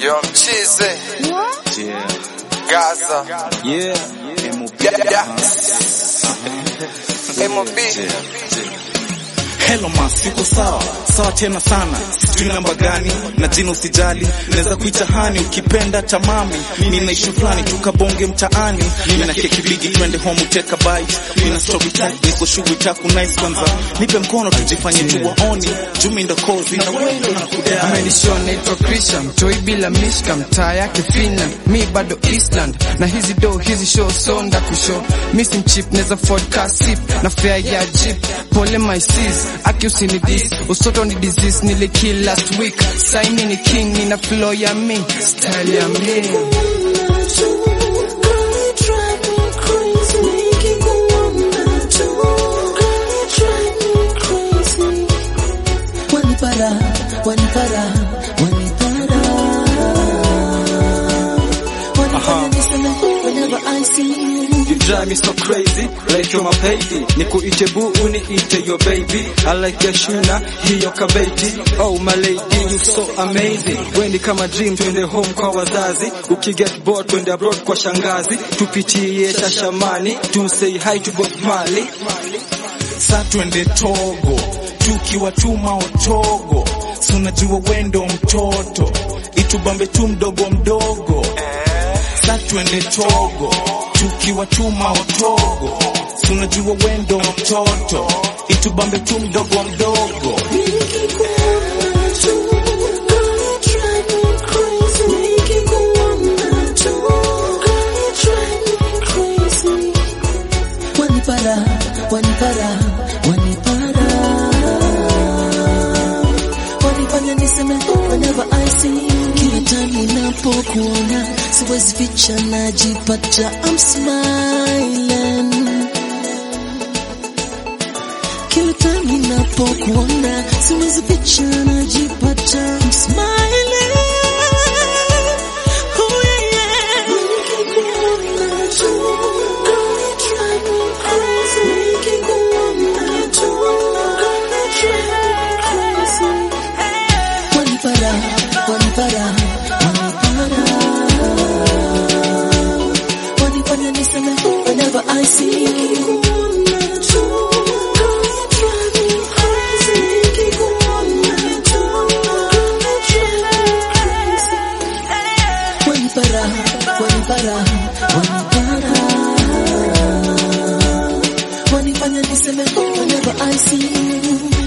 Yo mchize Yeah. Gaza Yeah. MOB. Yeah, yeah. MOB Hello ma, siko sawa sawa tena sana, sijui namba gani na jina usijali, naweza kuita hani ukipenda tamami. Mimi naishi fulani tukabonge mtaani, mimi na keki bigi, twende home uteka bite. Mimi na story time, niko shughuli taku nice kwanza, nipe mkono tujifanye tu waoni, jumi ndo kozi na wewe ndo nakudai. amenishia naitwa Christian mtoi bila mishka mtaa yake Finland mi bado Eastland na hizi do hizi show so nda kushow mi si mchip neza Ford car sip na fare ya jeep pole my sis aki usini this usoto ni disease nili kill last week saini ni king nina flow ya mi style ya mi Wanipara, wanipara, wanipara. Wanifanya niseme whenever I see you. You drive me so crazy, like you're my baby. Nikuite boo, uniite your baby. I like your shuna, hiyo kabeti. Oh my lady, you so amazing. Weni kama dream, twende home kwa wazazi. Ukiget bored, twende abroad kwa shangazi. Tupitie shashamani, to say hi to Bob Marley. sa twende Togo tukiwa tuma otogo, si unajua wendo mtoto itubambe tu mdogo mdogo. Sa twende Togo tukiwa tuma otogo, si unajua wendo mtoto itubambe tu mdogo mdogo. Wanipara, wanipara, wanipara. Wanifanya niseme whenever I see you. Kila time ninapokuona siwezi ficha, najipata I'm smiling. Kila time ninapokuona siwezi ficha, najipata I'm smiling. Oh yeah, yeah. Nikikuona tu, girl, you drive me crazy. Nikikuona tu, girl, you drive me crazy. Wanipara, wanipara, wanipara. Wanifanya niseme whenever I see you. Wanipara, wanipara, wanipara. Wanifanya niseme whenever I see you.